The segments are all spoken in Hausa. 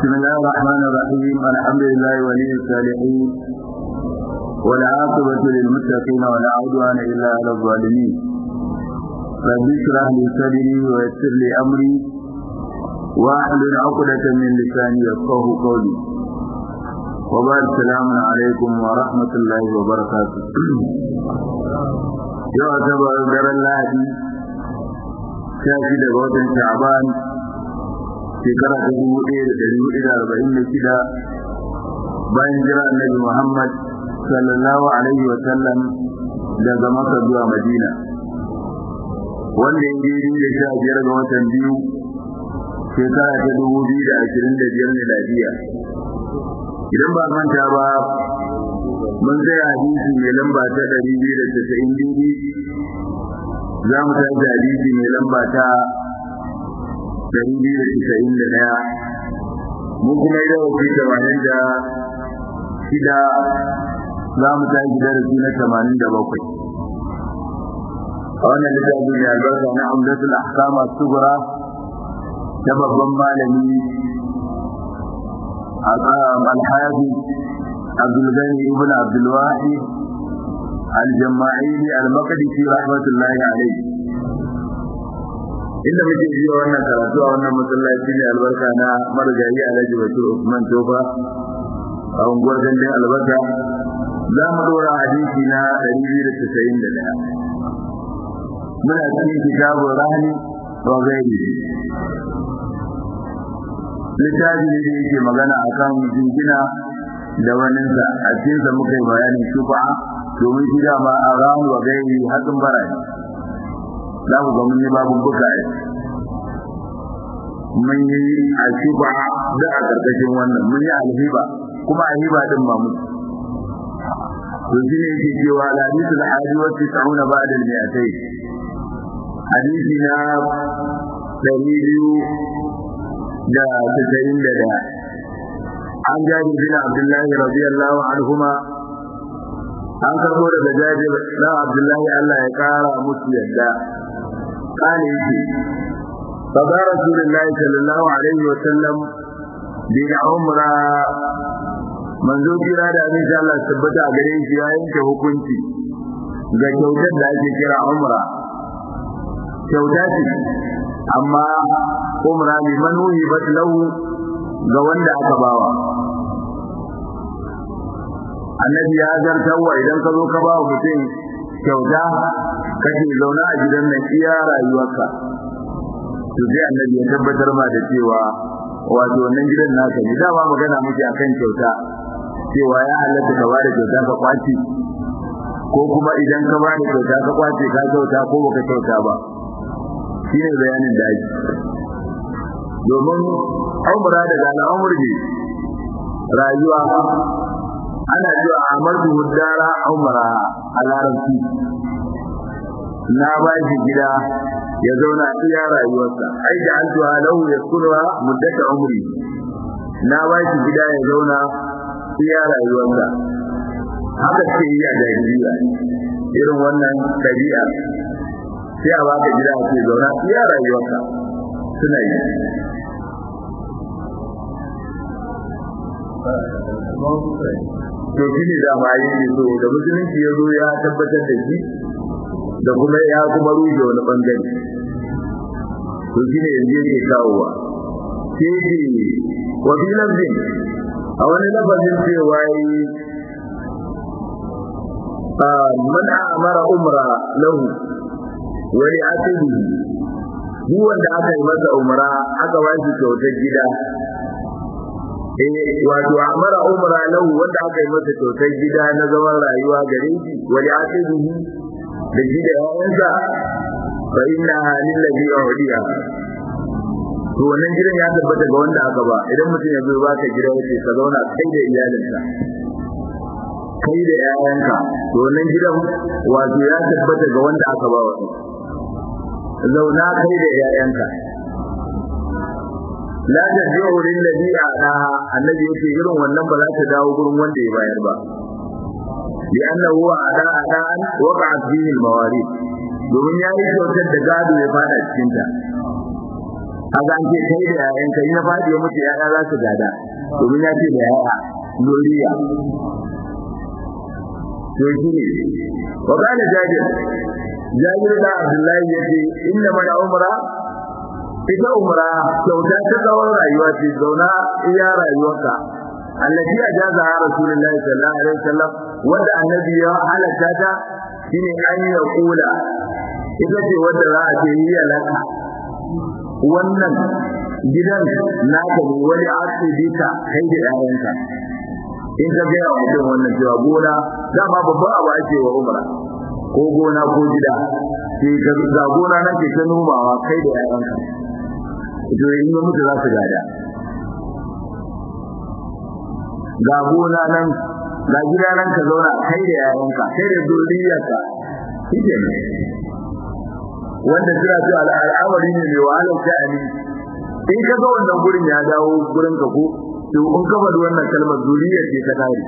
بسم الله الرحمن الرحيم الحمد لله ولي الصالحين والعاقبة للمتقين ولا عدوان إلا على الظالمين رب اشرح لي صدري ويسر لي أمري واحلل عقدة من لساني يفقه قولي وبعد السلام عليكم ورحمة الله وبركاته yau asabar daren lahadi sha shi daga watan sha'ban shekara ta dubu ɗaya da ɗari hudu da arba'in da shida bayan jira annabi muhammad sallallahu alaihi wa sallam daga maka zuwa madina wanda ya daidai da sha biyar ga watan biyu shekara ta dubu biyu da ashirin da biyar miladiya idan ba manta ba mun tsaya hadisi mai lamba ta ɗari biyu da casa'in biyu za mu tashi hadisi mai lamba ta ɗari biyu da casa'in da ɗaya mu kuma yi darasi tamanin da shida za mu tashi darasi na tamanin da bakwai a wannan littafi mai albarka na amdatul ahkama sugura ta babban malami alhaji عبد الغني ابن عبد الواحد الجماعيلي المقدسي رحمة الله عليه inda muke ji wannan karatu a wannan masallaci ne albarka na marigayi alhaji bashir usman tofa a unguwar gandun albarka za mu dora hadisi na 291 muna cikin kitabun rahani wa gairi littafi ne da yake magana akan jingina da waninsa a cikinsa muka yi bayanin shufa domin shi dama a ramu wa gairi hatsin bara ne za ku ga mun yi babu buka yi mun yi a shufa da a ƙarƙashin wannan mun yi alhiba kuma alhiba din ma mu to shi ne yake cewa da hadisi da hadi wa tis'una ba'da al-mi'atay hadisi na ɗari biyu da tasa'in da ɗaya عن جابر بن عبد الله رضي الله عنهما an karbo daga jabir dan abdullahi Allah ya kara musu yadda kane yake fada rasulullahi sallallahu alaihi wa sallam bi umra manzo kira da abin Allah tabbata a gare shi ya yanke hukunci ga kyautar da ake kira umra kyauta ce amma umra liman wuhibat lahu ga wanda aka bawa annabi ya zartarwa idan ka zo ka ba mutum kyauta kake zaune a gidan nan iya rayuwarka to sai annabi ya tabbatar ma da cewa wato wannan gidan naka ne dama magana muke akan kyauta cewa ya halatta ka ba da kyauta ka kwace ko kuma idan ka ba da kyauta ka kwace ka kyauta ko baka kyauta ba shine bayanin da ake domin umra daga al'amur ne rayuwa ana cewa amartu huddara umra a larabci na ba shi gida ya zauna iya rayuwarsa ai da an tuwa lahu ya kurwa muddata umri na ba shi gida ya zauna iya rayuwarsa haka ce yi a jahiliya irin wannan ɗabi'a sai a baka gida a ce zauna iya rayuwarsa suna yi to shi ne dama yi ne so da musulunci ya zo ya tabbatar da shi da kuma ya kuma rushe wani bangare to shi ne yanzu yake kawowa sai ce wa fi lafzin a wani lafazin cewa yi man amara umra lahu wa li atibi duk wanda aka yi masa umra aka ba shi kyautar gida eh wato amara umra lahu wanda aka yi masa kyautar gida na zaman rayuwa gare shi wali asibihi da shi da yawansa fa inna lil ladhi udiya to wannan gidan ya tabbata ga wanda aka ba idan mutum ya zo baka gida yace ka zauna kai da iyalinka kai da yayanka to wannan gidan wato ya tabbata ga wanda aka ba wani zauna kai da yayanka la tarji'u lil ladhi a'ta annabi yace irin wannan ba za ta dawo gurin wanda ya bayar ba li annahu a'ta a'tan waqa'at fihi al mawarith domin yayi kyautar da gado ya fada cikin ta kaga an ce kai da yayan kai na fadi ya mutu yaya za su gada domin ya ce da yaya zuriya to shi ne wa kana jabir jabir da abdullahi yace inna man umra ita umra kyauta ta tsawon rayuwa ce zauna iya rayuwarka allati ajaza rasulullahi sallallahu alaihi wasallam wanda annabi ya halatta ta shine an ya kula ita ce wanda za a ce hiya laka wannan gidan naka ne wani asibita kai da yayanka in ka ga mutum wannan cewa gona dama babban abu ake wa umra ko gona ko gida sai ka ga gona nan ke ta nomawa kai da yayanka to in ya mutu za su gada ga gona nan ga gida nan ka zauna kai da yayanka kai da zuriyarka kike ne wanda suna cewa al'amari ne mai wahalar sha'ani in ka ga wannan gurin ya dawo gurin ka ko to in ka faɗi wannan kalmar zuriyar ce ta kare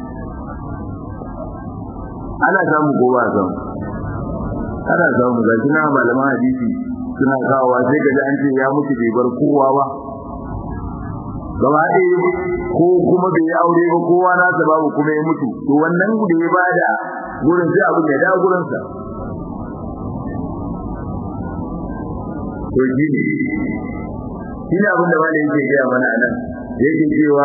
ana samu ko ba samu ana samu ga kina malaman hadisi suna kawowa sai ka ji an ce ya mutu bai bar kowa ba gaba ɗaya ko kuma bai yi aure ba kowa nasa babu kuma ya mutu to wannan da ya bada gurin sai abin ya dawo gurinsa to shi ne shi ne abin da wani yake gaya mana a nan yake cewa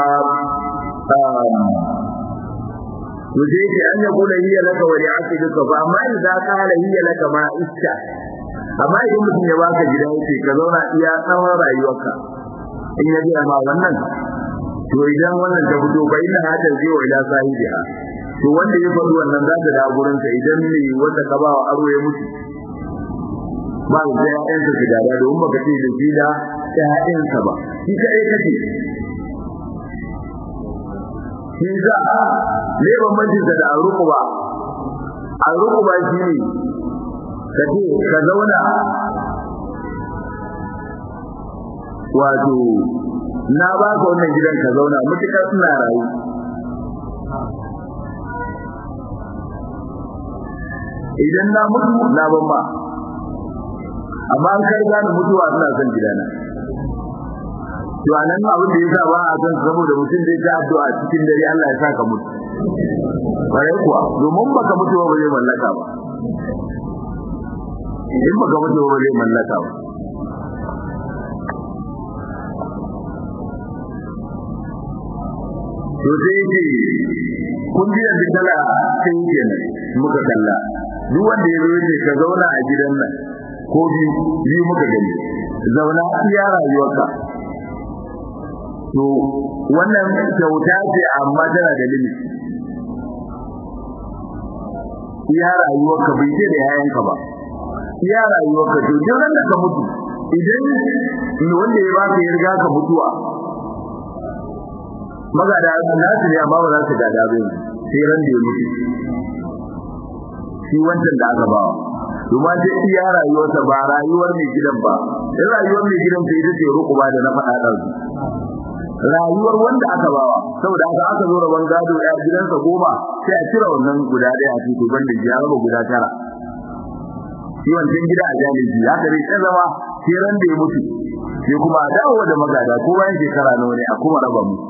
to sai yake an ya kula hiya laka wa li'aki duka ba amma idan ka hala hiya laka ma iska amma idan mutum ya baka gida yake ka zauna iya tsawon rayuwarka in ya gaya ma wannan to idan wannan ta fito fa inna hada zai wa ila sahibiha to wanda ya faɗi wannan za ta da gurin sa idan ne wanda ka ba wa aro ya mutu ba da ƴaƴansa su gada domin baka ce da shi da ƴaƴansa ba shi kaɗai kake shi za a ne bambancin sa da aruku ba aruku ba shi ne ka ce ka zauna wato na ba ka wannan gidan ka zauna mutukar suna rayu idan na mutu na ban ba amma an kai gane mutuwa suna son gidana to anan abin da yasa ba a san saboda mutum zai ta addu'a cikin dare Allah ya saka mutu bare kuwa domin baka mutu ba zai mallaka ba in baka mutu ba zai mallaka ba to sai yake kun ji da dala sai kenan muka kalla duk wanda ya zo ka zauna a gidan nan ko biyu biyu muka gani zauna iya rayuwarka to wannan kyauta ce amma tana da limit iya rayuwarka bai ce da yayanka ba iya rayuwarka to duk ran da ka mutu idan wanda ya baka ya riga ka mutuwa magada nasu ne amma ba za su gada ba sai ran da ya mutu shi wancan da aka bawa kuma sai iya rayuwarsa ba rayuwar mai gidan ba in rayuwar mai gidan sai ita ce ruku ba da na faɗa ɗan rayuwar wanda aka bawa saboda haka aka zo rabon gado ɗaya gidansa goma sai a cire wannan guda ɗaya a cikin ban da ya raba guda tara shi wancan gida a jami'i haka dai ta zama sai ran da ya mutu sai kuma a dawo da magada ko bayan shekara nawa ne a kuma raba mu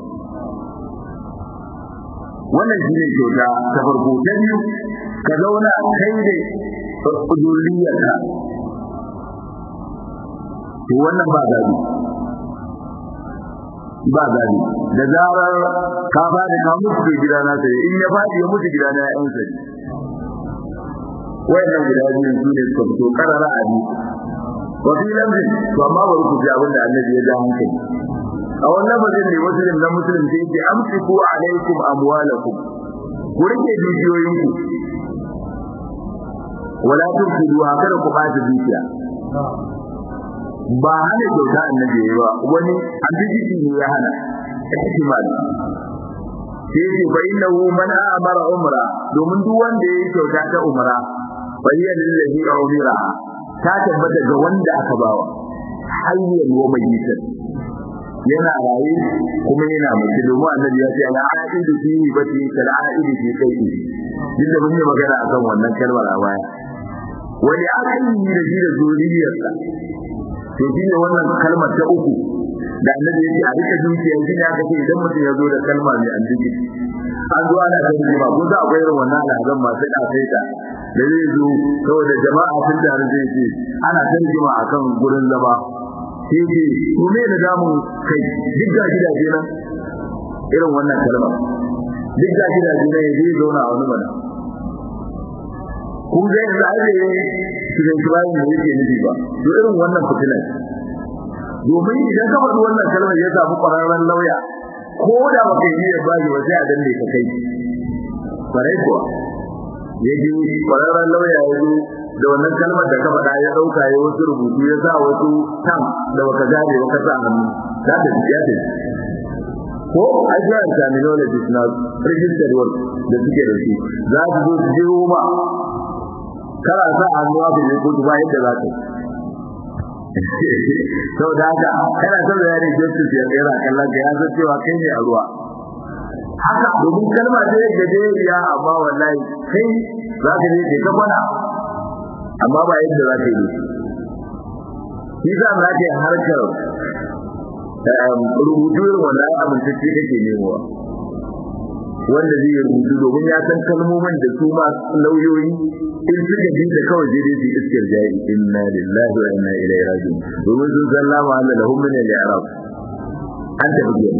wannan shi ne kyauta ta farko ta biyu ka zauna kai da zuriyarka to wannan ba gado ba gado da zarar ka ba da ka mutu da gida na sai in ya fadi ya mutu gida na ya yansa wannan gida biyu su ne su to karara a ni wa fi lamrin to amma bari ku ji abin da annabi ya ja hankali a wannan bazin ne muslim na muslim sai ce amsiku alaikum amwalakum ku rike dukiyoyinku wala tufsidu haka da ku bata dukiya ba hana kyauta annabi yayi ba wani abiji ne ya hana ihtimali sai ce fa innahu man amara umra domin duk wanda yayi kyauta ta umra fa hiya lillazi umira ta tabbata ga wanda aka bawa hayyan wa mayyitan yana raye kuma yana mace domin annabi ya ce ana aidu fi bati kal aidu fi kai duk da mun yi magana akan wannan kalmar a baya wani aka yi da shi da zuriyarsa to shi ne wannan kalmar ta uku da annabi yake a rika dukiya shi ne aka ce idan mutum ya zo da kalma mai addini an zo ana kan jima ko za akwai irin wannan al'adun masu kafaita da zai zo saboda jama'a sun tare zai ce ana kan jima akan gurin zama sai ce ko me da damun kai duk ga gidaje nan irin wannan kalma duk ga gidaje nan zai zauna a wani mana kun ga yanzu ai ne shirin bayan da yake nufi ba to irin wannan fitilan domin idan ka faɗi wannan kalmar ya samu ƙwararren lauya ko da ba kai niyyar bashi ba sai a danne ka kai kwarai kuwa ya ji ƙwararren lauya ya zo da wannan kalmar da ka faɗa ya ɗauka ya wasu rubutu ya sa wasu tam da baka gane ba ka sa hannu za ta ji ya tafi ko ajiyar terminologies na registered word da suke da su za su zo su jiro ma kana sa hannu a cikin kotu ba yadda za ka sau da haka kana son da yare justice ya tsera kallon ka ya san cewa kai ne a ruwa haka domin kalma ce da gajeriya amma wallahi kai za ka je ka kwana amma ba yadda za ka yi shi za za ka yi harkar rubutu irin wannan amintacce kake nemowa wanda zai rubutu domin ya san kalmomin da su ma lauyoyi in suka ji da kawai dai su iskar jayi inna lillahi wa inna ilaihi raji'un domin sun san lama Allah lahum min al-i'rab an tafi gani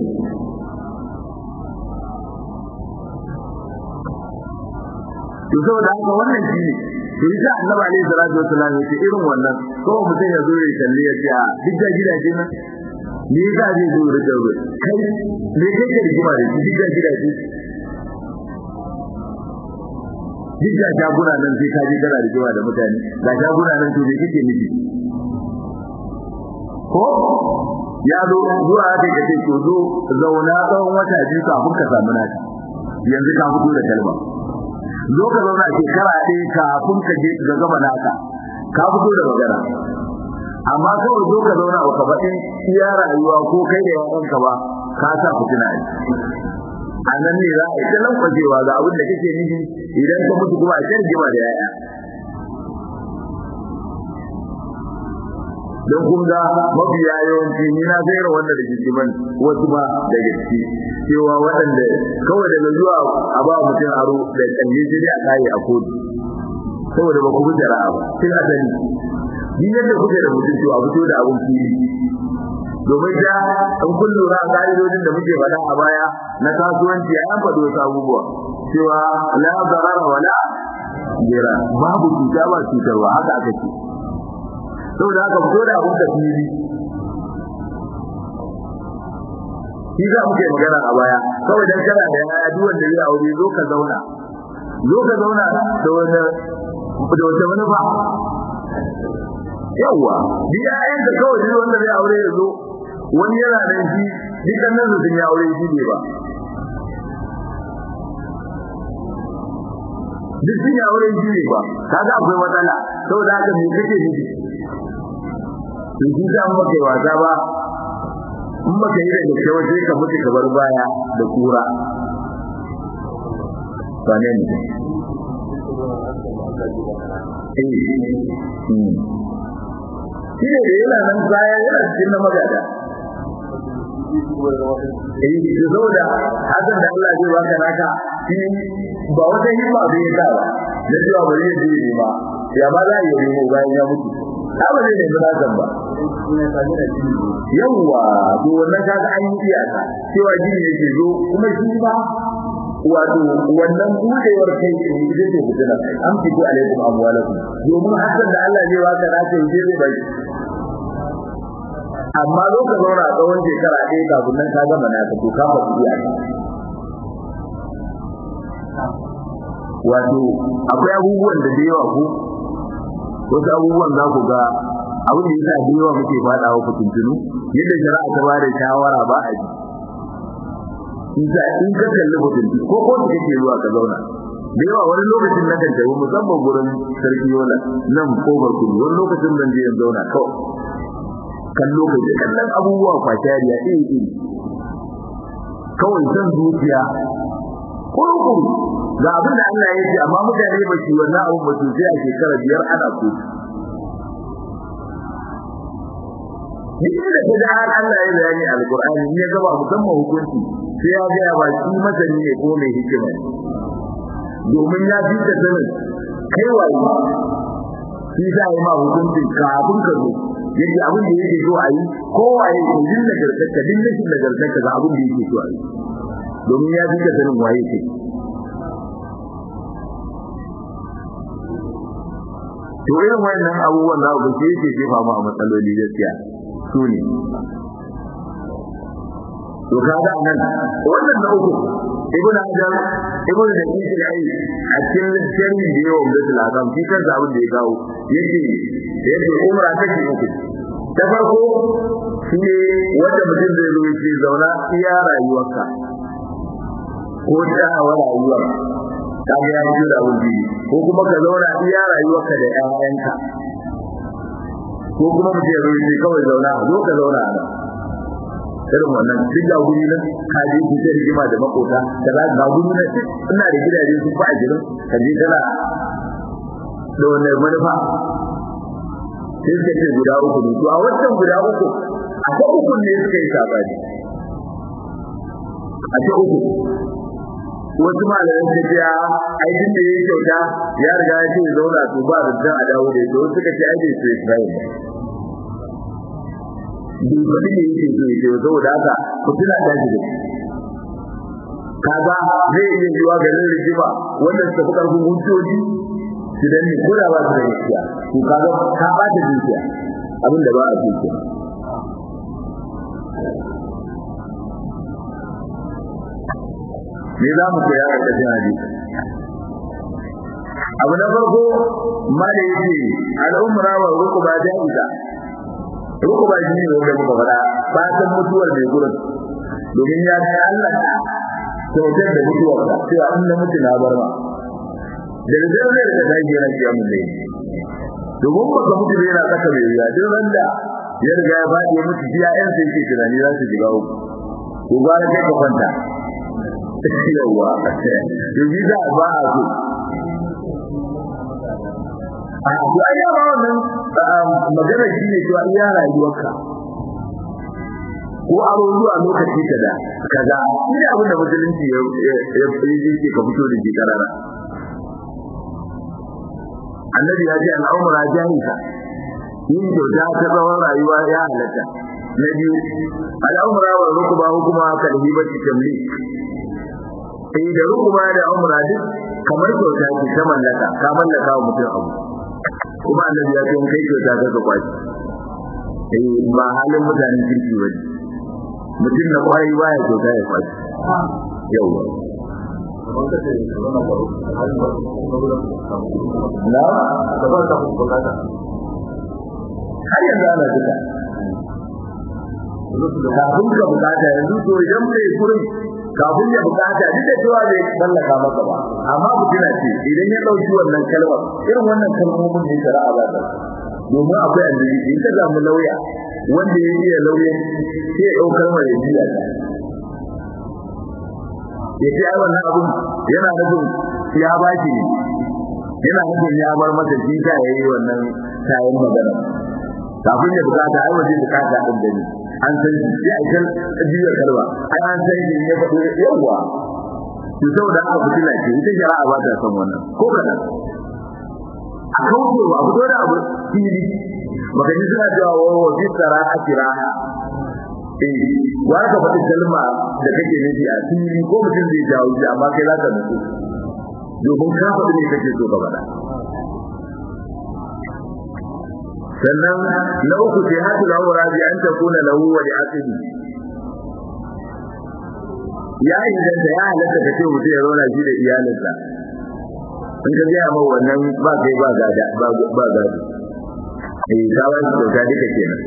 to saboda haka wannan shi ne to ita annabi alaihi salatu wassalam ya ce irin wannan ko mutum ya zo ya kalli ya ce a duk da gidaje nan ni ga zai zo da dawo kai me kake rigima da shi duk da gidaje duk da shaguna nan sai ka je kana rigima da mutane ga shaguna nan to me kake nufi ko ya zo zuwa haka kace to zo zauna tsawon wata biyu kafin ka samu naka yanzu ka fito da kalma zo ka zauna shekara ɗaya kafin ka je ga gaba naka ka fito da magana amma kawai zo ka zauna ba ka faɗi iya rayuwa ko kai da yaranka ba ka sa fitina ne a nan ne za a yi ta lankwacewa ga abin da kake nufi idan ka mutu kuma a can jima da yaya don kun ga mafiya yawanci ni na zaira wanda da jijiman wasu ba da gaske cewa waɗanda kawai daga zuwa a ba mutum aro da kalle jini a kayi a kotu saboda ba ku bi jara'a ba sai a sani ni yadda kuke da mutum to a fito da abun fili domin da an kun lura a ka'idodin da muke faɗa a baya na kasuwanci a yan faɗo wasu abubuwa cewa la zarara wala jira babu cuta ba cutarwa haka aka ce saboda haka fito da abun da fili shi za muke magana a baya kawai dan kana da yaya duk wanda zai aure zo ka zauna zo ka zauna da wani da wata manufa yawa bi ayan da kawai duk wanda zai aure ya zo wani yana nan shi dukkan nan sun ya aure shi ne ba duk sun ya aure shi ne ba kaga akwai matsala saboda haka me kake nufi in shi za mu kai wasa ba in baka yi da gaske waje ka mutu ka bar baya da kura ba ne ne shi ne da yana nan baya yana cikin na magada eh da saboda hakan da Allah zai baka naka shi ba wata himma bai yi ba da cewa ba zai je ba ya ba za a yi nemo bayan ya mutu ta ba zai nemi nasan ba yawwa to wannan kaga an yi iyaka cewa gini yake zo kuma shi ba wato wannan budewar kai ne ita ce fitina an fito alaikum amwalakum domin hakan da Allah zai baka na ce zai bai amma zo ka zauna a tsawon shekara ɗaya kafin nan ka gama na to ka fa iyaka wato akwai abubuwan da da yawa ko wasu abubuwan za ku ga abin da yasa da yawa muke fada wa fitintunu yadda shari'a ta bada shawara ba a ji isa in ka kalli fitintunu ko ko da kake zuwa ka zauna da yawa wani lokacin na kan tafi musamman gurin sarki yola nan ko barkun wani lokacin zan je in zauna kawai kan lokaci kallon abubuwa kwashariya iri iri kawai san zuciya kurkuru ga abin da Allah ya ce amma mutane ba su wannan abin ba su sai a shekara biyar ana kotu duk da kaga har Allah ya bayani alqur'ani in ya gaba musamman hukunci sai ya ga ba shi masani ne ko mai hikima domin ya fi ka sanin kai waye shi za yi ma hukunci kafin ka zo yadda abin da yake so a yi kowaye ko din nagartarka din rashin nagartarka ga abin da yake so a yi domin ya fi ka sanin waye kai to irin wannan abubuwan da ku ce yake jefa mu a matsaloli gaskiya su ne to kaga nan wannan da uku ibnu hajar ibnu da yake da ai a cikin sharhi da yawa da tilazam shi kan abin da ya kawo yace yace umra ta ce uku ta farko shi ne wanda mutum zai zo yake zauna iya rayuwarka ko ta hawa rayuwar kaga ya yi da wuri ko kuma ka zauna iya rayuwarka da ƴaƴanka ko kuma mutum ya zo yake kawai zauna zo ka zauna a nan irin wannan duk da guri nan ka je ku sai rigima da makota da za ga guri nan ina da gidaje su fa a gidan ka je kana da wannan manufa sai suka ce guda uku ne to a wancan guda uku a ta uku ne suka yi sabani a ta uku wasu malaman ta ce aikin da ya yi kyauta ya riga ya ce zauna to ba da a dawo da ita wasu suka ce ai bai so Isra'ila bai faɗi ne yake so yake saboda haka ku tuna da shi kaga zai iya yiwa garin rigima wanda suka fi ƙarfin hujjoji su danne ko da ba su da gaskiya to kaga ka ba ta dukiya abin da ba a so ke me za mu koya a ƙarshen hadisi abu na farko ma da yake al'umra wa rukuba ja'iza rukuba shi ne wanda muka faɗa fatan mutuwar mai gurin domin ya ga Allah kyautar da mutuwar da cewa in na mutu na bar ma da da zai da dage yana kiya mun dai domin baka mutu bai yana saka mai riya duk wanda ya riga ya faɗi ya mutu biya ƴan sai ke tunani za su shiga uku ko gwara kai ka kwanta yawa yanzu za a ba a so a to ai ya ba wannan magana shi ne cewa iya rayuwarka ko aro zuwa lokaci kaza kaza shi ne abin da musulunci ya ya ce ka fito da shi karara annabi ya ce al'umra jahisa yin kyauta ta tsawon rayuwa ya halatta na biyu al'umra wa rukuba hukuma ka da hibati tamlik sai da rukuba da umra duk kamar kyauta ce ta mallaka ka mallaka wa mutum abu kuma annabi ya ce kai kyauta ka ka kwaci eh ba halin mutanen kirki ba ne mutum na kwarai baya kyauta ya kwaci yawa na har yanzu ana duka kafin ka bukata yanzu to idan mai kurin kafin ya bukata duk da cewa bai mallaka maka ba amma mutuna ce idan ya dauki wannan kalmar irin wannan kalmomin da shari'a ba ta domin akwai annabi in ka samu lauya wanda ya iya lauya sai ya dau kalmar ya biya ta ya ce ai wannan abun yana nufin ya ba shi ne yana nufin ya bar masa shi ta yayi wannan tayin magana kafin ya bukata ai waje bukata din da ni an san shi ya kan biyar kalma ai an san shi ya faɗo yawa to saboda haka fitila ce ita shari'a ba ta san wannan ko kada a kauce wa fito da abu fili baka ji suna cewa wa wa fi tsara a kiraha eh wa ka faɗi kalma da kake nufi a fili ko mutum zai jawo shi amma kai za ka nutsu domin ka faɗi ne kake so ka faɗa sannan na uku sai hatu lahu rabi an takuna lahu wa li asli ya inganta ya halatta ka ce mutum ya zauna shi da iyalinsa in ka gaya ma wannan ba kai ba gada ba ba gado eh kawai da ga duka kenan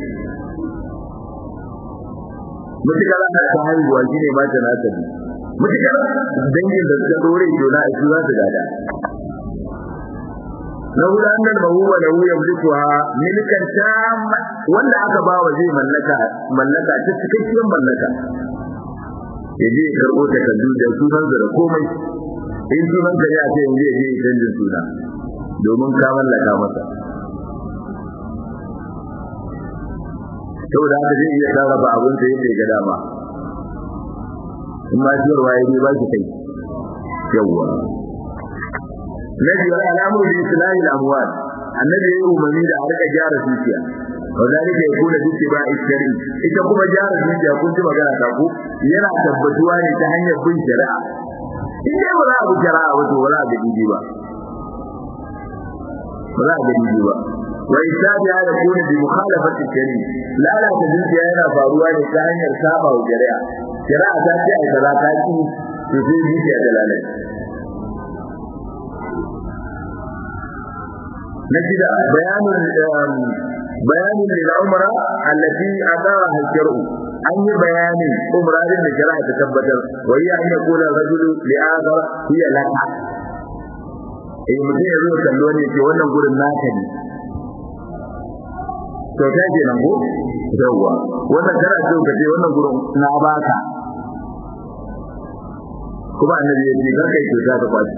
mutukar ana ta haihuwa shi ne mata na tabi mutukar dangin da suka dore juna a shi za su gada na hudu annal mahuwa da hu yamlikuha milkan tamma wanda aka ba wa zai mallaka mallaka ta cikakkiyar mallaka yaje ya karbo takardu da sunan da komai in sunan ka ya ce yanzu yaje ya canza suna domin ka mallaka masa saboda haka zai iya sarrafa abin da yake ga dama in ma ciyarwa ya ba shi kai yawwa na biyar alamun da islahi al-amwal annabi ya yi umarni da a rika gyara dukiya wa zalika yakuna bi tibai shari'i ita kuma gyara dukiya kun ji magana ta ku yana tabbatuwa ne ta hanyar bin shari'a in dai ba za a bi shari'a ba to ba za a ga didi ba ba za a ga didi ba wa isabi ya yakuna bi mukhalafati shari'i lalata dukiya yana faruwa ne ta hanyar saba wa shari'a shari'a ta ce ai kaza ta ki to sai dukiya da lalata نجد بيان بيان للعمرة التي أدارها الشرع أي بيان عمرة للشرع تثبت وهي أن يقول الرجل لآخر هي لك eh mutum ya zo kallo ne ce wannan gurin naka ne to ta ce nan ko yawa wannan kana so ka ce wannan gurin na baka kuma annabi ya ce kai to za ka kwaci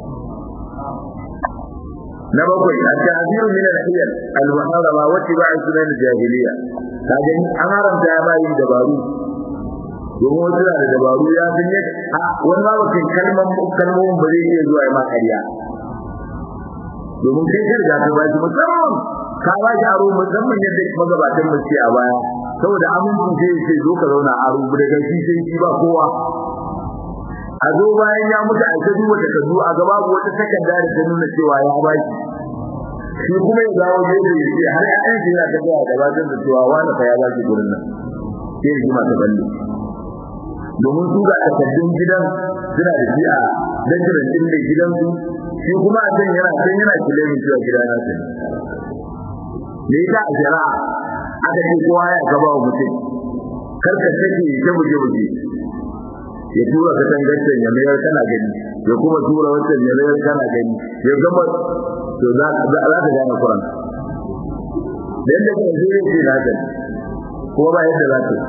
na bakwai at-ta'ziru min al-hiyal al-muharrama wa tibai sunan al-jahiliya kaje an haramta ya bayi dabaru domin wasu da dabaru ya san yadda a wani ma ba kai kalman kalmomin ba zai iya zuwa ya ma ƙarya domin kai ka riga ka ba shi musamman ka ba shi aro musamman yadda magabatan mu ce a baya saboda amincin sai sai zo ka zauna aro daga shi sai shi ba kowa a zo bayan ya mutu a tabi wata tazu a gaba wata takarda da ta nuna cewa ya ba shi shi kuma ya dawo gefe ya ce har ya'yan shi yana tafiya da bazin da cewa wani fa ya ba shi gurin nan sai ya jima ta balle domin su ga takardun gidan suna da shi a dangiran din da gidansu shi kuma a can yana can yana kilemin cewa gida na sani me yasa a shari'a aka ce kowa ya gaba wa mutum kar ka take ta buje buje ya tura ka tangancen ya mayar kana gani ya kuma tura wancan ya mayar kana gani ya gama to za za ka gane Qur'an dan da kan zai ce na gani ko ba yadda za ka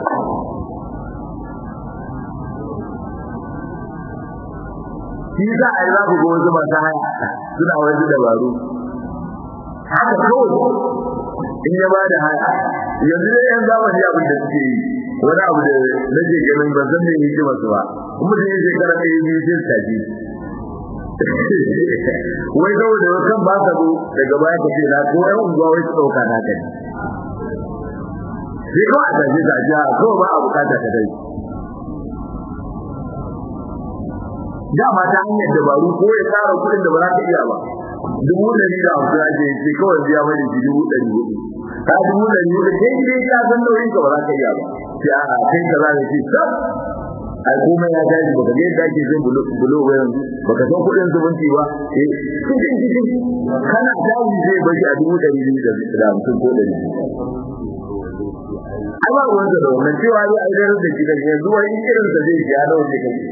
shi za a yi za ku ga wasu masu haya suna wasu dabaru haka kawai in ya ba da haya yanzu dai yan zamani abin da suke yi wani abu da nake ganin ban san me yake masu ba kuma da yake kara ɗaya biyu sai tafi wai saboda kan ba ka zo daga baya ka ce na ko yan unguwa wai su ɗauka na kai sai kawai a tafi ka ji kawai ba a bukata ka dai dama ta hanyar dabaru ko ya tsara kuɗin da ba za ka iya ba dubu ɗari da hamsin ake ce kawai biya mai da dubu ɗari hudu ka dubu ɗari hudu kai dai ka san nauyin ka ba za ka iya ba sai a kai ka za ka ce sab ai komai ya gaji baka ga yadda ake jin bulo ba yanzu baka san kuɗin zumunci ba eh cikin cikin kana dawo zai bashi a dubu ɗari biyu da hamsin ko ɗari ai ba ruwansa da wannan cewa zai aiwatar da shi kan yanzu wani irin sa zai ja da wanda kai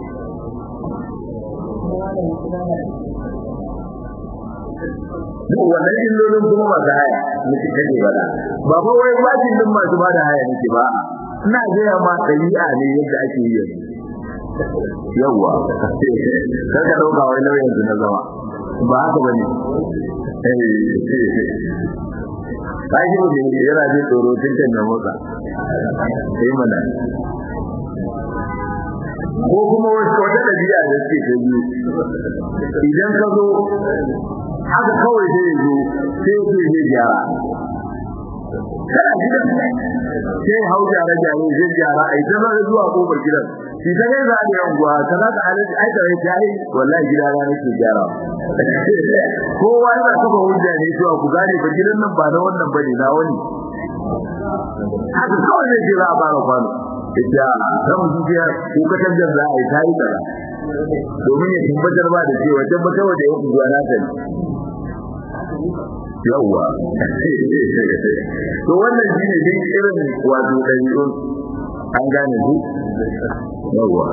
duk wannan illolin kuma masu haya muke kake bada ba fa wai bajin din masu bada haya nake ba ina gaya ma dabi'a ne yadda ake yi yanzu yawa kar ka dauka wai lauyan su na zama ba haka bane Kaji mu ne yana jin tsoro tun kan na motsa. Sai mana. Ko kuma wata ɗabi'a da suke ta biyu. Idan ka zo haka kawai zai zo sai ce zai gyara kana gidan sai hau gyara gyara zai gyara ai ta zai zuwa kofar gidan shi ta kai za a yi anguwa ta za ta halatta ai ta rai ta yi wallahi gida na nake gyara kowa yana kafa hujja ne cewa ku gane ba gidan nan ba na wannan bane na wani haka kawai zai ce za a fara kwano ita kan zuciya ko katangar za a yi ta yi kaza domin ya tabbatar ba da cewa tabbatar da yau unguwa na ta yawwa to wannan shine din irin wato dabi'un an gane ku yawwa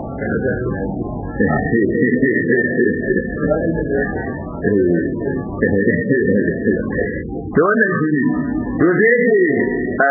to wannan shine to sai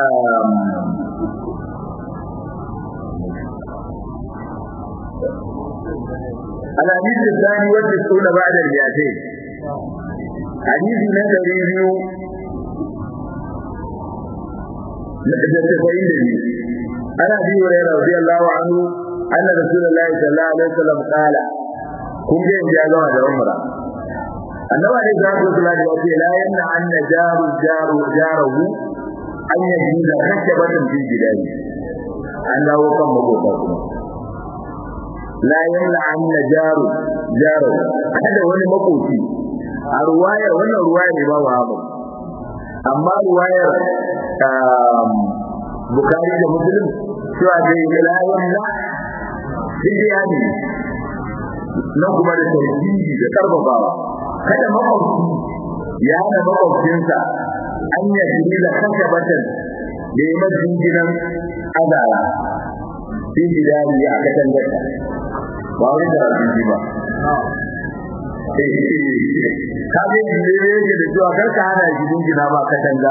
الحديث الثاني والتسعون بعد المئتين حديث من ريفيو da tafayin da ni ana bi wa radiyallahu anhu anna rasulullahi sallallahu alaihi wasallam qala kun ga inda ya gama da umra annabi ne da ku sallallahu alaihi wasallam la yanna anna jaru jaru jaruhu an yaji da kashabatan fi gidani an dawo kan magota kuma la yanna anna jaru jaru kada wani makoci a ruwayar wannan ruwaya ne ba wa amma ruwayar bukari da muslim cewa da yi la yanna bidiyani nan kuma da tauhidi da karfafawa kada makwabci ya hana makwabcinsa an ya jini da kashe batan da ya majin gidan azara fi gidani a kasan gata ba wani da rabin ba ka ga inda yake da cewa karka hana gidan gina ba katanga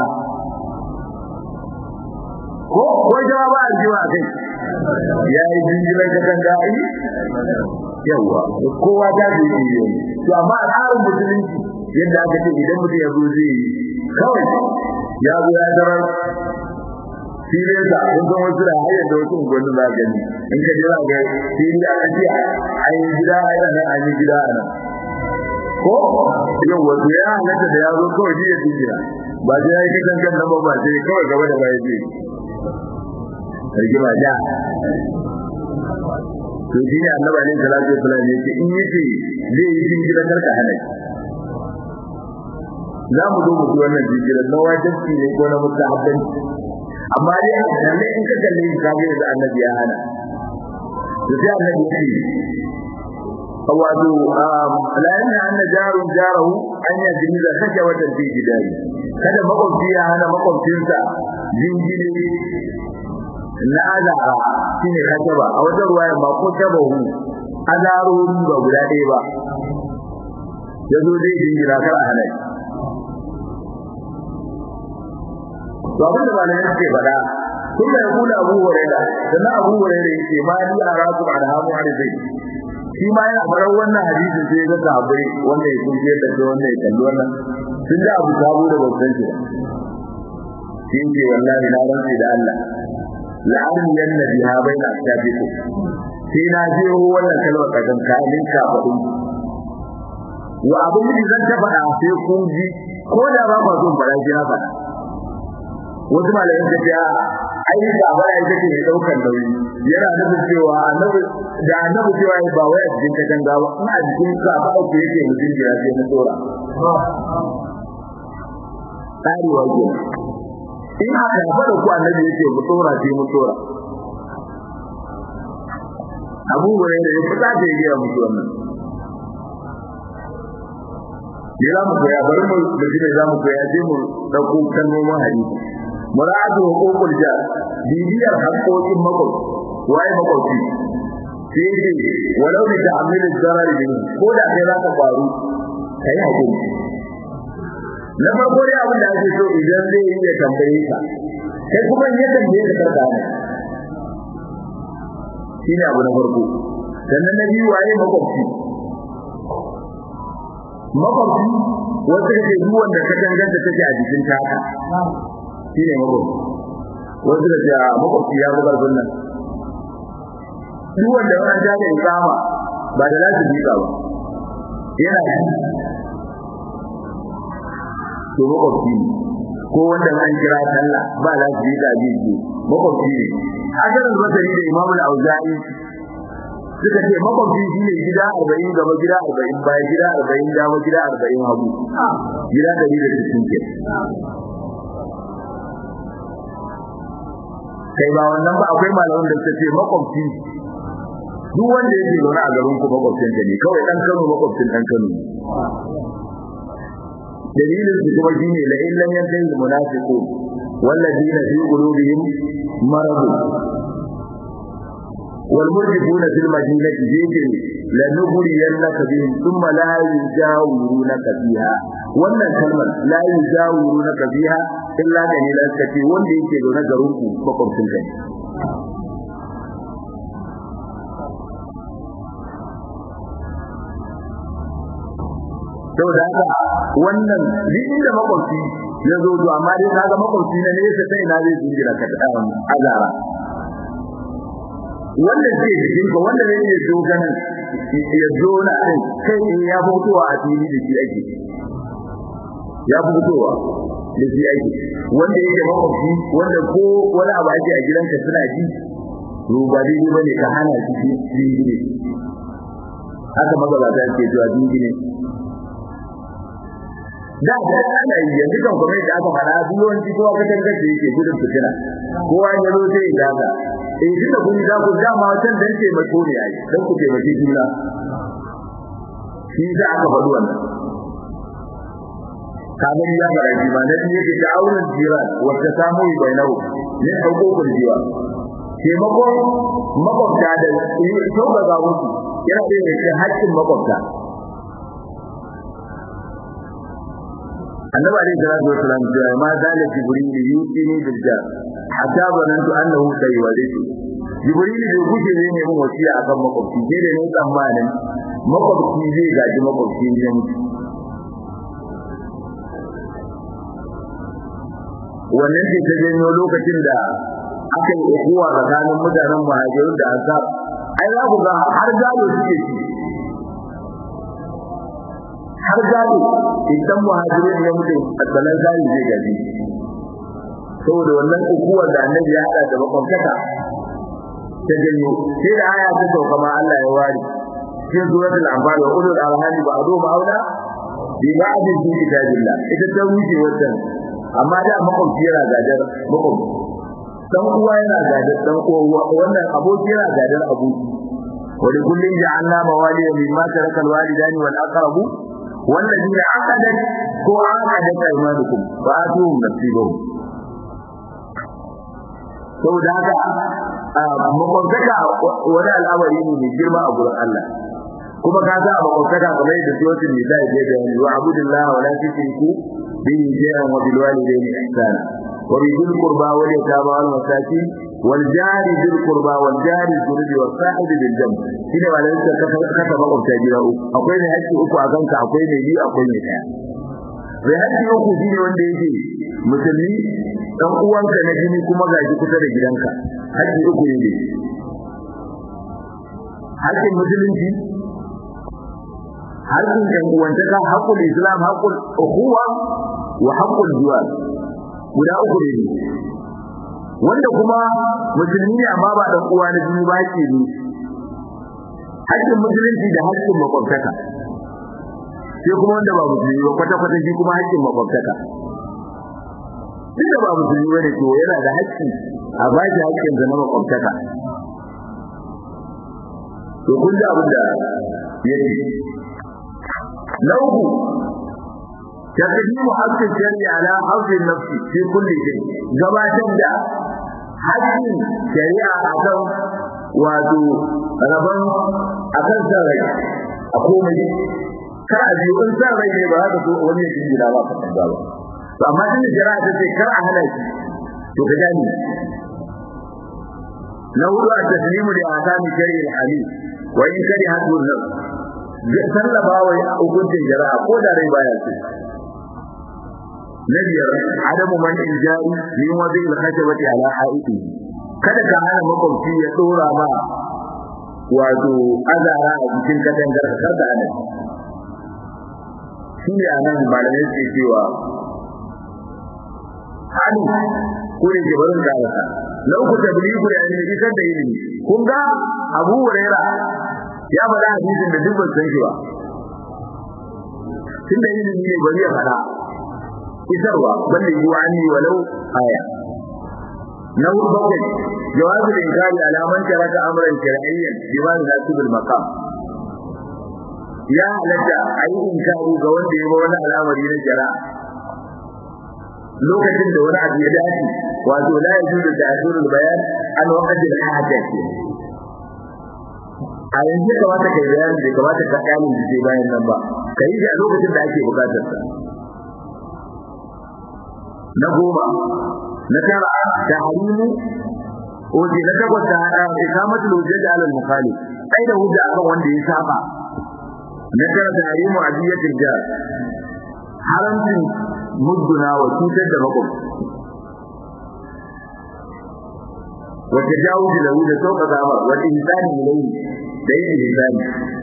ko ko jawa ba aljiwa kai ya yi jinjiran katanga ai yawa kowa ta ji ne to amma tsarin musulunci yadda aka ce idan mutum ya zo zai yi kawai ya zo ya tarar filin sa kun san wasu da hayar da wasu unguwanni za gani in ka jira ga fili a kace an yi gida a nan an yi gida a nan ko yau wato ya halatta da ya zo kawai shi ya jinjira ba sai ya yi kan kan nan ba ba sai kawai gaba da baya zai rigima da to shi ne annabi alaihi salatu wasallam yake in yace zai yi jinjira karka hana za mu zo mu ji wannan jinjira na wajibi ne ko na mustahabbanci amma dai lalle in ka kalle shi kage da annabi ya hana to sai annabi ya ce wato la yana anna jarun jarahu an ya jini da kake wata fi gidari kada makwabci ya hana makwabcinsa jinjiri na azara shine kasaba a wajen ruwaya ba ko tabahu azarori ba guda ɗaya ba yazo dai jinjira kar a hana to abin da malamai suke faɗa kun da kula Abu Hurairah sannan Abu Hurairah yake ma ni araku arhamu arzai shi ma yana faɗar wannan hadisi sai ya ga sahabbai wanda ya kunje da shi wanda ya kalli wannan sun da Abu Sabu da babban shi shi ce wallahi na rantsi da Allah la'an yanna biha baina ashabikum sai na je wannan kalmar kadan kalin ka faɗin wa abin da zan ta faɗa sai kun ji ko da ba ba zo bara ji haka wasu malamin ta ce ai da ba ya take ne daukar nauyi yana nufin cewa annabi da annabi cewa ba wai a cikin katanga ba ina cikin ka ba ku yake mutum da ya ce na tsora tsari wa ke in haka ya fara ku annabi yake mu tsora ce mu tsora abu bare da ya fita da ya ga mutu wannan ya za mu koya bari mu da shi za mu koya sai mu dauko kalmomin hadisi muradu hukukul jar bibiyar haƙoƙin makwai waye makwai sai ce walau bi ta'amil zarar bin ko da kai za ka faru kai hakuri na farko dai abin da ake so idan zai yi ya tambaye ka kai kuma ya tambaye ka karka ne shine abu na farko sannan na biyu waye makwabci makwabci wata ke duk wanda ka danganta take a jikin taka shine makwabci wasu da ya makwabci ya bugar sunnan duk wanda wannan ta da ikama ba da lafi bi ba yana to makwabci ne ko wanda an kira sallah ba lafi bi da bi makwabci ne ajarin basari da imamu al-auza'i suka ce makwabci shine gida 40 gaba gida 40 baya gida 40 dama gida 40 hagu gida 160 ke kai ba wannan ba akwai malamin da suka ce makwabci duk wanda yake zaune a garin ku makwabcin ka ne kawai dan Kano makwabcin dan Kano dalilin su kuma shine la in lam yantahi munafiqun walladina fi qulubihim marad والمرجفون في المدينة جيجي لنغرينك بهم ثم لا يجاورونك فيها wannan kalmar la yujawirunaka biha illa dalilan kace wanda yake zaune garin ku makwabcin kai saboda haka wannan duk inda makwabci ya zo to amma dai kaga makwabci na nesa sai na zai jingira ka ta azara wanda zai jikin ka wanda zai iya zo ganin ya zo na din kai ya fitowa a fili da shi ake ya fitowa da shi ake wanda yake makwabci wanda ko wani abu ake a gidanka suna ji to ba daidai bane ka hana shi jingine haka magabata ke zuwa jingine da da ana yi yanzu kan kuma da aka fara duwanci kowa ka tangace yake gudun fitina kowa ya zo sai ya daga eh duka kun da ku dama wancan dan ce mai kore yayi dan ku ce mai juna shi za aka faɗi wannan kamar ya fara ji ma da yake ta auren jira wata samu bainahu ne hukukul jiwa taimakon makwabta da sauƙaƙa musu yana da yake haƙƙin makwabta annabi alayhi salatu wasalam ya ma zalika jibril yusini bil jar hatta zanantu annahu sayyidu jibril bai guje ne ne mun wasiya akan makwabci sai da ne tsammanin makwabci zai gaji makwabci ne wannan ce ta janyo lokacin da aka yi ukuwa tsakanin mutanen muhajirun da ansar ai za ku ga har gado suke ci har gado idan muhajirun ya mutu a tsanan gado zai gaji saboda wannan ukuwar da annabi ya haɗa da makwabtaka ta janyo sai da aya ta sauka ma Allah ya ware cikin suratul anfal wa ulul arham ba'du ma'aula bi ba'd fi kitabillah ita ta wuce wannan amma da makwabci yana gadar makwabci dan uwa yana gadar dan uwa wannan aboki yana gadar aboki wani kullun ja'alna mawaliya mimma taraka alwalidani wal aqrabu والذين عقدت ko عقدت ايمانكم فاتوهم نصيبهم saboda haka makwabtaka wani al'amari ne mai girma a gurin Allah kuma ka sa makwabtaka kamar yadda suratul nisa ya da yanzu wa abudillahi wa la tushriku bihi shay'an wa bil walidayni ihsana wa bi dhil qurba wal yatama wal masakin wal jari dhil qurba wal jari dhunubi was sahib bil jamb shine malamin da ka kasa makwabta gida uku akwai ne haƙƙi uku a kanka akwai ne biyu akwai ne daya bai haƙƙi uku shine wanda yake musulmi dan uwanka na jini kuma gaji kusa da gidanka haƙƙi uku ne haƙƙin musulunci haƙƙin ɗan uwantaka haƙƙul islam haƙƙul ukhuwa wa haƙƙul jiwar guda uku ne wanda kuma musulmi ne amma ba dan uwa na jini ba ke ne haƙƙin musulunci da haƙƙin makwabtaka sai kuma wanda ba musulmi ba kwata-kwata shi kuma haƙƙin makwabtaka duk da ba musulmi bane to yana da haƙƙi a ba shi haƙƙin sa na makwabtaka to kun ji abin da yake na uku taqdimu haqqi shari'a ala haqqi nafsi fi kulli shay gabatar da haƙƙin shari'a akan wato rabon akan san rai a komai kar a biyu in san rai ne ba za ka so wani ya jira ba ka ba to amma din shari'a ta ce kar a hana shi to ka gani na hudu a taslimu da ahkami shari'a al-hadith wa in kari hadu nafs zai sallaba wa hukuncin shari'a ko da rai baya so na biyar adamu man injari min wadi al-khashabati ala haiti kada ka hana makwabci ya dora ma wato azara a cikin katangar ka kada ana shi ne anan malamai suke cewa hali ko ne ke barin karasa na uku tabligu da ilimi isar da ilimi kun ga Abu Huraira ya faɗa hadisin da duk ban san shi ba tunda ilimi ne bari ya faɗa isarwa balle yi wa anni walau aya na hudu bakwai jawabu da inkari alaman taraka amran shar'iyyan bima yunasibul maqam ya halatta ayi inkari ga wanda ya ba wani al'amari na shari'a lokacin da wani abu ya dace wato la yajuzu ta'khirul bayan an waqti al-haja a yanzu kamata kai bayani da kamata ka kamun da ke bayan nan ba kai shi a lokacin da ake bukatar sa na goma na tara tahrimu oje na takwas da hada ikamatul hujjat ala al-mukhalif sai da hujja akan wanda ya saba na tara tahrimu adiyatul jar haramcin mudduna wa cutar da makwabci wa tajawuz lahu da sauka zamar wa ihsani ilayhi da yin ihsani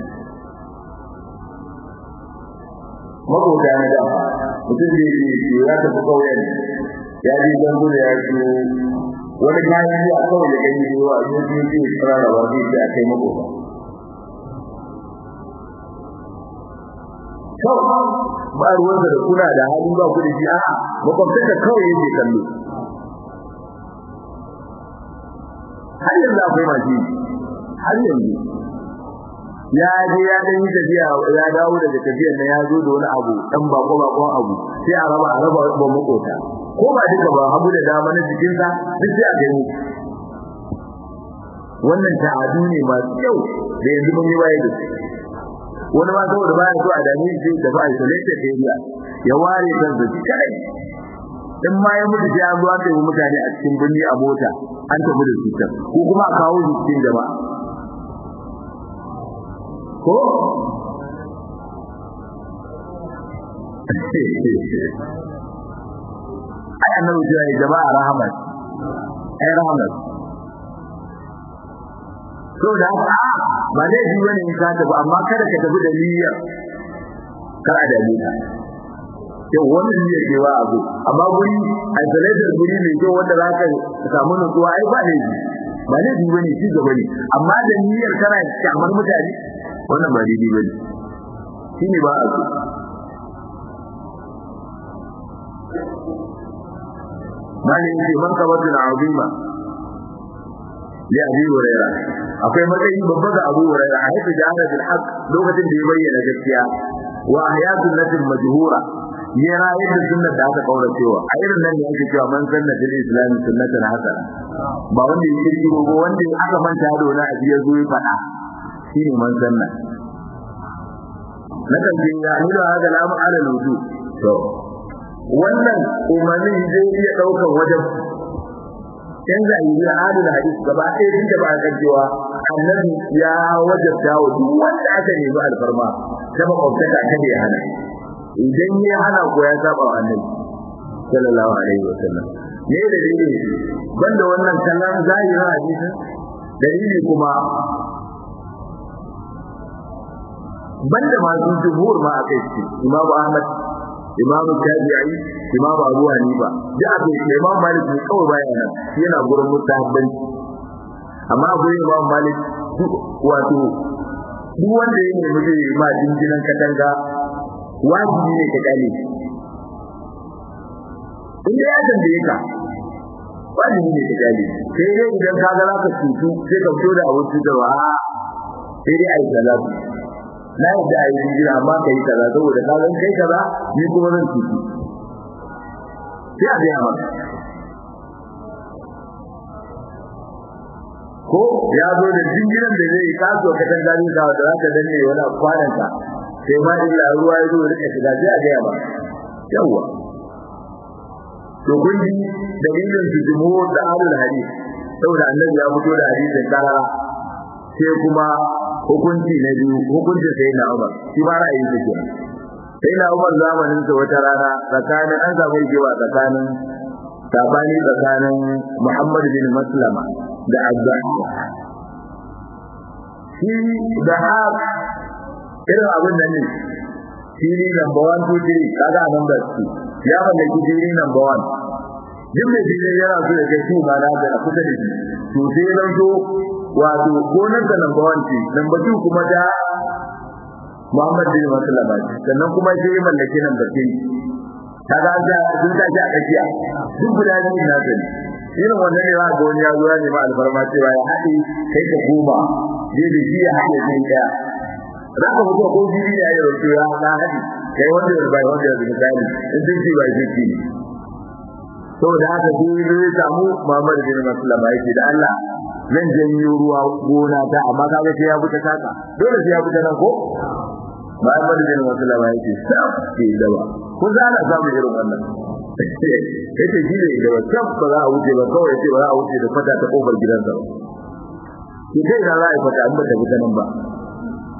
makwabta na da mutum da yake ya tafi kauyen ya ji zango da ya ci wani kayan yi a kawai da gani ruwa a cikin yake tsara da ba zai a kai makwabta kawai ba ruwansa da kuna da hali ba ku da shi a makwabtaka kawai yake kallo har yanzu akwai masu har yanzu ya je ya dan yi tafiya ya dawo daga tafiyar nan ya zo da wani abu dan bako bakon abu sai a raba a raba ba makota ko ba duka ba hagu da dama na jikinsa duk sai a gani wannan ta'adu ne masu kyau da yanzu mun yi waye da su wani ma saboda baya so a dame shi da ba isolated area ya ware kansa shi kadai in ma ya mutu sai an zo aka yi mutane a cikin birni a mota an tafi da su can ko kuma a kawo su cikin jama'a ko ai annabi ya yi jama'a rahmat ai rahmat so da haka ba dai ji bane in ka tafi amma kada ka tafi da niyyar kar a dame ka yau wannan ne ke wa abu amma guri isolated guri mai kyau wanda za ka samu nutsuwa ai ba ne ji ba ne ji bane ci gaba ne amma da niyyar kana kyamar mutane wannan ba daidai bane shine ba a so malin ce man kabatul azima ya abi huraira akwai matsayi babba ga abu huraira a haifu jahara bil haqq lokacin da ya bayyana gaskiya wa ahyatun nasil majhura ya rayar da sunnar da aka kaura cewa a irin nan ne ake cewa man sanna fil islam sunnatan hasana ba wanda ya kirkiro ba wanda aka manta da wani abu ya zo ya faɗa shine man sanna na kan jin ya nuna haka lamu ala lutu to wannan umarnin zai iya ɗaukar wajen in za yi da adil hadis gaba ɗaya tun da ba a kan cewa annabi ya wajabta wa duk wanda aka nemi alfarma ta makwabtaka ta bai hana idan ya hana ko ya saba wa annabi sallallahu alaihi wa sallam ne da dalili banda wannan kallon zahirin hadisi dalili kuma banda masu jumhur ma akai shi Imam Ahmad Imam Shafi'i Imam Abu Hanifa da akai Imam Malik ne kawai baya nan yana gurin mustahabbanci amma gurin Imam Malik wato duk wanda ya nemi zai ma jinjinan katanga wajibi ne ka kale in da ya tambaye ka wajibi ne ka kale sai dai idan ka ga zaka cutu sai ka fito da abin cutarwa sai dai ai salatu na yadda a yi jira amma ka yi kaza saboda ka zan kai kaza ni kuma zan cutu sai a biya maka ko ya zo da jingiran da zai kaso ka dan gani ka da zaka danne wani kwanan ka sai ma illa ruwa ya zo rika shiga sai a biya ba yawa to kun ji dalilin su jumhur da ahlul hadith saboda annabi ya fito da hadisin karara sai kuma hukunci na biyu hukuncin sai na Umar shi ba ra'ayin sa kenan sai na Umar zamanin sa wata rana tsakanin an samu jewa tsakanin sabani tsakanin Muhammad bin Maslama da Abda shi da hak irin abin nan ne shi ne number 1 2 3 kaga nan da su ya mallaki shi number 1 duk mai shi yana so ya kai shi ma na da kusa da shi to sai ya zo wato gonar da number 1 ce number 2 kuma da Muhammad bin Maslama sannan kuma sai ya mallaki number 3 kaga an ga sun ta a tsakiya duk guda biyu na sani irin wannan ne za ga wani ya zo ya nemi alfarma cewa ya haɗe kai ka goma zai da shi ya haɗe kai ɗaya za ka fito ko jiri ya yi rauke ya na haɗe kai wanda ya bai wanda ya zai misali in sun ce bai fifty ne saboda haka sai zai samu Muhammad bin Maslama yake da Allah zan janyo ruwa gona ta amma kaga sai ya fita kaka dole sai ya fita nan ko Muhammad bin Maslama yake sai ke dawa ko za a samu irin wannan yace shi ne da wacce ba za a wuce ba kawai sai ba za a wuce da fata ta kofar gidansa ba ki kai da za a yi fata an ba ta fita nan ba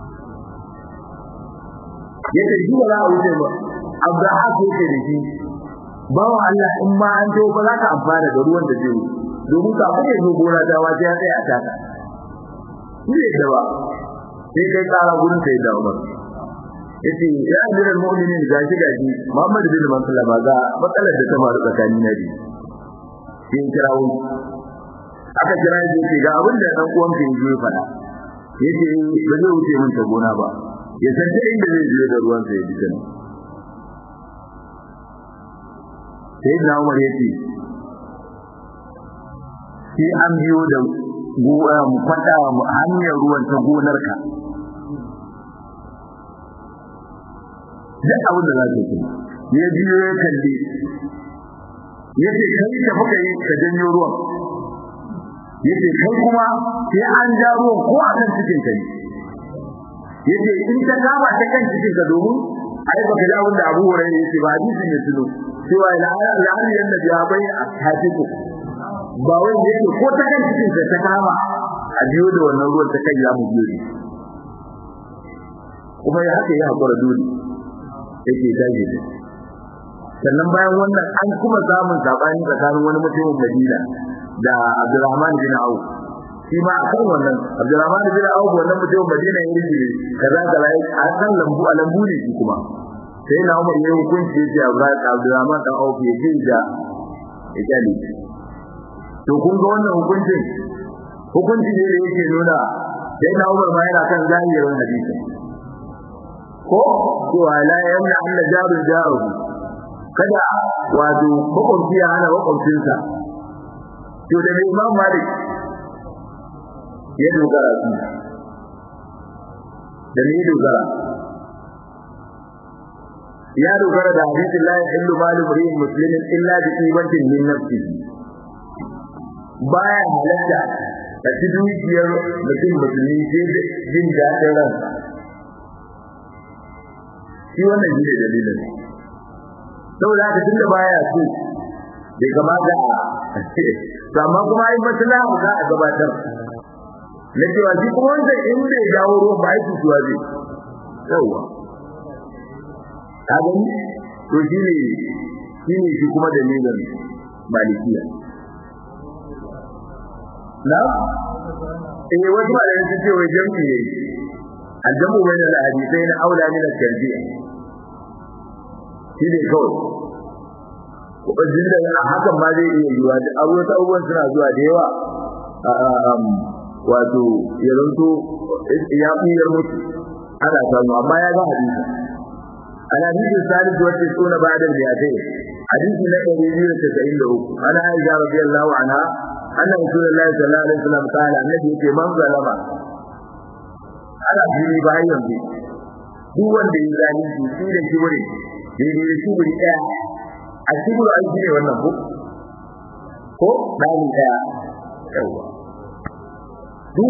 yace shi ba za a wuce ba Abraham yake da shi bawa Allah in ma an to ba za ka amfana da ruwan da zai domin ka fice zo gona ta waje ya tsaya a taka shi da ba sai kai kara gurin sai da Umar yace ya amiral mu'minin gashi gashi Muhammad bin Mansur ba ga matsalar da ta faru tsakanin nabi sai kirawo aka kira shi yace ga abin da dan uwan ka yaje fada yace ba zai wuce min ta gona ba ya san ta inda zai je da ruwan sa ya bi kana sai na Umar yace sai an biyo da go'a mu kwada mu hanyar ruwan ta gonarka duk abin da za ka yi ya biyo ya kalli ya ce kai ka fuka yi ka janyo ruwan ya ce kai kuma sai an ja ruwan ko a kan cikin kai ya ce in ta kama ta kan cikin ka domin ai baka ji abin da abu wurin ya ce ba hadisin ya tuno cewa la'ali yanda ya bai a tafiku ba wai da yake ko ta kan cikin ka ta kama a biyo da wannan ruwan ta kai ya mu biyo ne kuma ya haka ya hakura dole yake dage da sannan bayan wannan an kuma samun sabani tsakanin wani mutumin Madina da Abdurrahman bin Auf shi ma a kan wannan Abdurrahman bin Auf wannan mutumin Madina ya rike kaza kaza a kan lambu a lambu ne shi kuma sai na Umar ya hukunci ya ce Abdurrahman dan Auf ya ce da ya kale to kun ga wannan hukuncin hukunci ne da yake nuna sai na Umar ma yana kan zahirin hadisi ko cewa la yamna anna jaru jaru kada wato makwabci ya hana makwabcinsa to da mai imam malik ya dogara su da ne dogara ya dogara da hadisin la yahillu malu imrin muslimin illa bi qibatin min nafsihi baya halatta a ci dukiyar mutum musulmi sai da jin daɗin ransa shi wannan shi ne dalilin saboda haka tunda baya so bai kamata a amma kuma ai maslaha za a gabatar na cewa shi kuma wanda in bai jawo ruwan ba aiki suwa zai yawa ka gani to shi ne shi ne shi kuma dalilin malikiya na eh wasu ba da su ce wai jami'i ne aljamu bayna al-hadithain aula min al-tarjih shi ne kawai wajen da a hakan ma zai iya yiwa da abubuwan abubuwan suna zuwa da yawa wato ya zanto ya fiyar mutu ana samu amma ya ga hadisi ana hadisi salis wacce suna ba da biyatai hadisi na ɗari biyu da tasa'in da uku ana aisha radiyallahu anha anna rasulullahi sallallahu alaihi wasallam qala annabi yake man zalama ana fili bayan yanzu duk wanda ya zalunci shi da kibiri daidai da kibiri ɗaya a kibiri an ne wannan ko ko ɗani ɗaya yawa